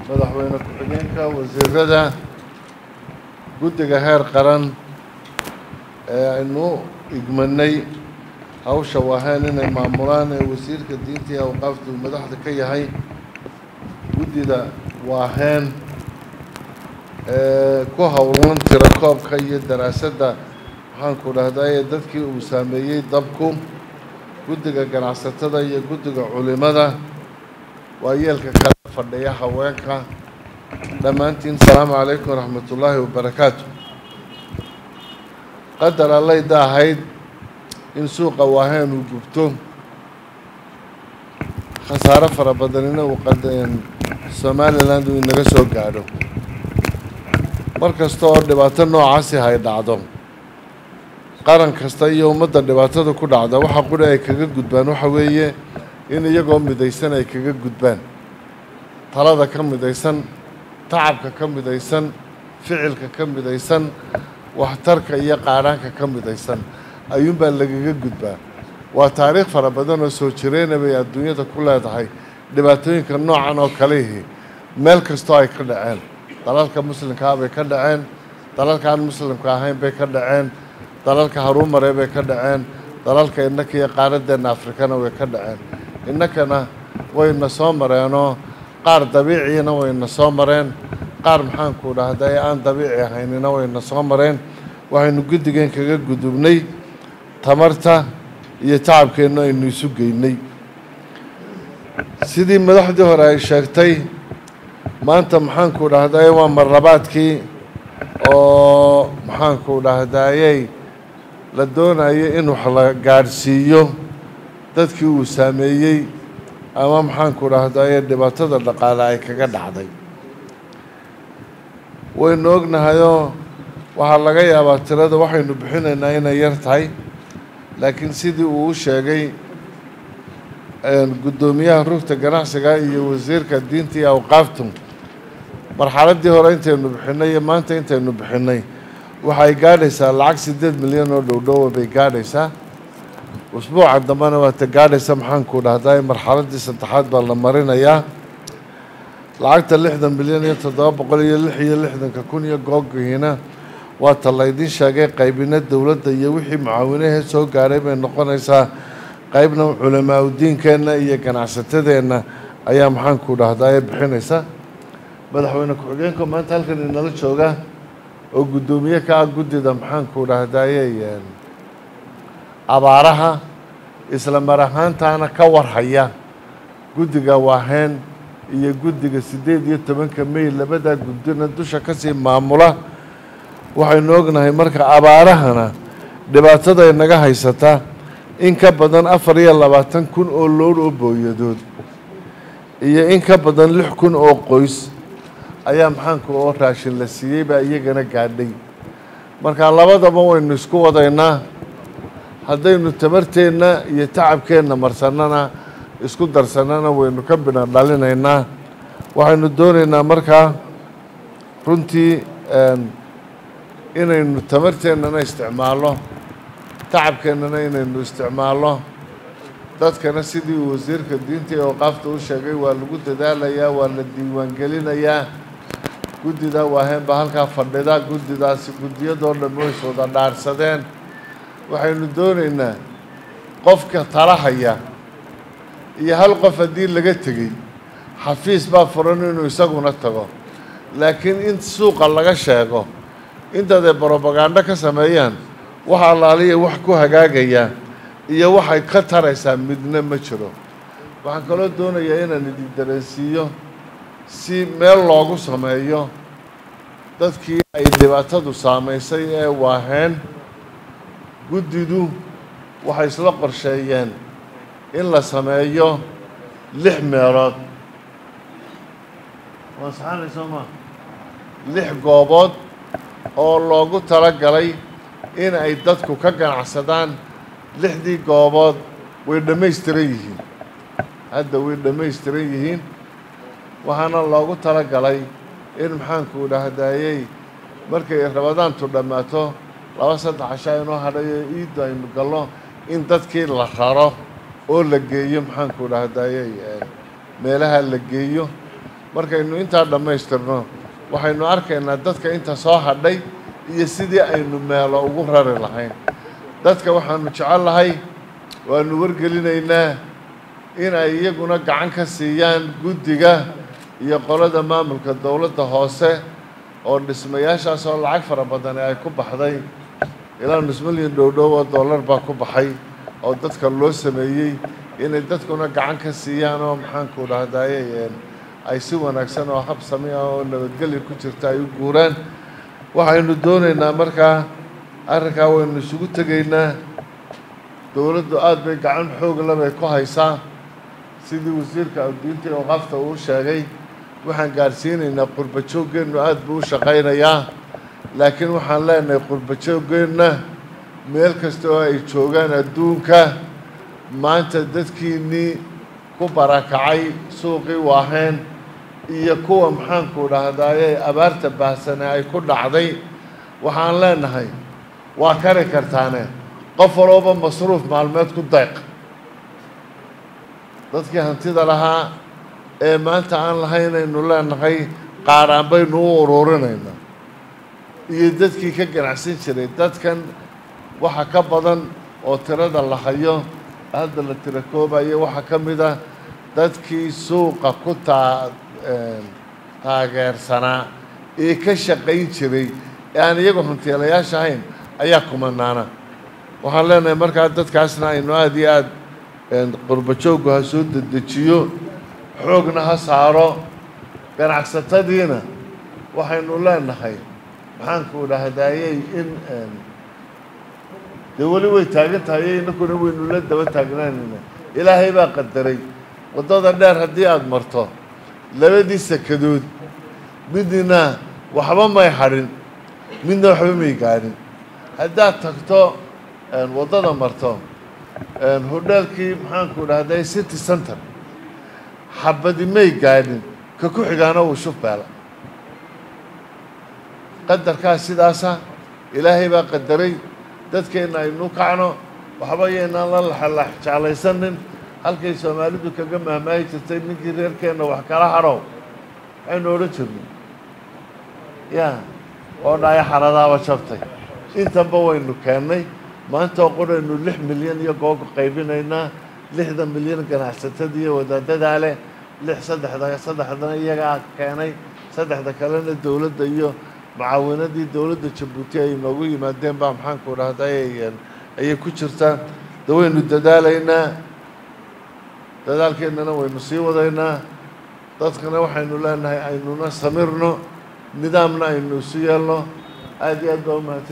madaxweyne ku-xigeenka wasiirada guddiga heer qaran ee aynu igmanay hawsha waaheen inay maamulaan ee wasiirka diinta iyo awqaafta uu madaxda ka yahay guddida waaheen ee ku howlan tirakoobka iyo daraasadda maxaanku dhahdaa ee dadkii uu saameeyey dabku guddiga ganacsatada iyo guddiga culimada waa yeelka kala fadhiya haweenka dhammaantiin asalaamu calaykum waraxmat ullaahi wabarakaatu qadar allayda ahayd in suuqa waaheen uu gubto khasaaro fara badanina uu somaliland uu inaga soo gaadho mar kasta oo dhibaato noocaasi hay dhacdo qaran kasta iyo ummadda dhibaatada ku dhacda waxa quri ay kaga gudbaan waxa weeye in iyagoo midaysan ay kaga gudbaan talada ka midaysan tacabka ka midaysan ficilka ka midaysan waxtarka iyo qaadhaanka ka midaysan ayuunbaa lagaga gudbaa waa taariikh fara badan oo soo jireyna bay adduunyada ku leedahay dhibaatooyinka noocan oo kalihi meel kastoo ay ka dhaceen dalalka muslimkaa bay ka dhaceen dalalka aan muslimka ahayn bay ka dhaceen dalalka haruumare bay ka dhaceen dalalka innaka iyo qaaradeenna afrikana way ka dhaceen innakana wayna soo mareenoo qaar dabiiciina wayna soo mareen qaar maxaanku dhahday aan dabiici ahaynina wayna soo mareen waxaynu guddigeen kaga gudubnay tamarta iyo tacabkeennu aynu isu geynay sidii madaxdii hore ay sheegtay maanta maxaanku dhahday waa marlabaadkii oo maxaanku dhahdayey la doonayay in wax la gaadhsiiyo dadkii uu saameeyey ama maxaanku dhahdaye dhibaatada dhaqaale ay kaga dhacday waynu ognahayoo waxaa laga yaabaa tirada waxaynu bixinaynaa inay yar tahay laakiin sidii uu u sheegay guddoomiyaha rugta ganacsiga iyo wasiirka diinta iyo awqaaftu marxaladdii hore intaynu bixinay iyo maanta intaynu bixinay waxay gaadhaysaa lacag siddeed milyan oo dhowdhowa bay gaadhaysaa usbuuca dambena waata gaadhaysa maxaanku dhahdaa marxaladdii saddexaad baa la marinayaa lacagta lixdan milyan iyo toddoba boqol iyo lix iyo lixdanka kun iyo googihiina waa ta laydiin sheegay qaybina dowladda iyo wixii mucaawinahee soo gaadhay bay noqonaysaa qaybna culamaa udiinkeenna iyo ganacsatadeenna ayaa maxaanku dhahdaa bixinaysa madaxweyne ku-xigeenka maanta halkan inala jooga oo guddoomiye ka ah guddida maxaanku dhahdaye abaaraha isla mar ahaantaana ka warhaya guddiga waaheen iyo guddiga siddeed iyo tobanka may labadaa guddina dusha kasii maamula waxaynu ognahay marka abaarahana dhibaatada inaga haysata in ka badan afar iyo labaatan kun oo loor oo booyadood iyo in ka badan lix kun oo qoys ayaa maxaanku oo raashin la siiyey baa iyagana gaadhay marka labadaba waynu isku wadaynaa haddaynu tamarteenna iyo tacabkeenna marsannana isku darsannana waynu ka bina dhalinaynaa waxaynu doonaynaa markaa runtii inaynu tamarteennana isticmaalno tacabkeennana inaynu isticmaalno dadkana sidii uu wasiirka diinta iyo awqaafta u sheegay waa lagu dadaalayaa waa la diiwaangelinayaa guddida waaheen baa halkaa fadhida guddidaasi guddiyadoo dhan way iswada dhaarsadeen waxaynu doonaynaa qofka talahaya iyo hal qof haddii laga tegey xafiis baa furan inuu isaguna tago laakiin in suuqa laga sheego intaday brobagando ka sameeyaan wax allaaliya wax ku hagaagayaa iyo waxay ka taraysaa midna ma jiro waxaan kaloo doonayaa inaan idin dareensiiyo si meel loogu sameeyo dadkii ay dhibaatadu saamaysay ee waaheen guddidu waxay isla qorsheeyeen in la sameeyo lix meelood waa saxaanay soo maa lix goobood oo loogu talagalay in ay dadku ka ganacsadaan lixdii goobood way dhammaystiran yihiin hadda way dhammaystiran yihiin waxaana loogu talagalay in maxaanku dhahdayey markay rabadaantu dhammaato laba saddex cashaa inoo hadhayo iiddu aynu galno in dadkii la raro oo la geeyo maxaanku dhahdayey meelaha la geeyo markaynu intaa dhammaystirno waxaynu arkaynaa dadka inta soo hadhay iyo sidii aynu meelo ugu rari lahayn dadka waxaanu jecel lahay waanu wargelinaynaa in ay iyaguna gacan ka siiyaan guddiga iyo qolada maamulka dowladda hoose oo dhismayaashaas oo lacag fara badani ay ku baxday ilaa nus milyan dhowdhow oo dollar baa ku baxay oo dadka loo sameeyey inay dadkuna gacan ka siiyaan oo maxaanku dhahdaye ay si wanaagsan oo hab sami ah oo nabadgelya ku jirta ay u guuraan waxaynu doonaynaa markaa arrinkaa waynu isugu tegaynaa dowladdu aada bay gacan xoog labay ku haysaa sidii wasiirka adduunta iyo waqafta uu sheegay waxaan gaadhsiinaynaa qurba jooggeennu aada buu u shaqaynayaa laakiin waxaan leenahay qurba jooggeenna meel kasta oo ay joogaan adduunka maanta dadkiinnii ku barakacay suuqii waaheen iyo kuwa maxaanku dhahdaye abaarta baahsane ay ku dhacday waxaan leenahay waa kari kartaane qof walooba masruuf maalmeed ku dayq dadkii hantida lahaa ee maanta aan lahaynaynu leenahay qaaraan baynu u ururinaynaa iyo dadkii ka ganacsan jiray dadkan waxa ka badan oo tirada la hayo hadda la tira koobayo waxaa ka mid ah dadkii suuqa ku taa taageersanaa ee ka shaqayn jiray ee aan iyagu hantiilayaasha ahayn ayaa kumanaana waxaan leenahay markaa dadkaasna aynu aada iyo aada qurba jooggu ha soo dedejiyo xoogna ha saaro ganacsatadiina waxaynu leenahay maxaanku dhahdaayey in dee weli way taagan tahay inakuna waynu la daba taagnaanayna ilaahay baa qadaray waddada dheer haddii aada marto labadii sakadood midna waxba may hadhin midna waxba may gaadhin haddaad tagto waddada marto hodheelkii maxaanku dhahday city center xabadi may gaadhin ka ku xigaana wuu shufbeela qadarkaas sidaasa ilaahay baa qadaray dadkeenna aynu kacno waxba yaynaan la laxalax jeclaysanin halkay soomaalidu kaga mahmaahi jirtay ninkii reerkeenna wax kala hadhow waxaynu odhan jirnay ya oo dhaayo xaradaaba jabtay intanba waynu keennay maanta oo qoraynu lix milyan iyo googa qaybinaynaa lixda milyan ganacsatada iyo wadaadadaa leh lix saddexda saddexdana iyagaa keenay saddexda kalena dowladda iyo mucaawinadii dowladda jabuuti ay noogu yimaadeen baa maxaanku dhahday ayay ku jirtaa de waynu dadaalaynaa dadaalkeennana waynu sii wadaynaa dadkana waxaynu leenahay aynuna samirno nidaamna aynu isu yeelno aada iyo aad baa umahadsan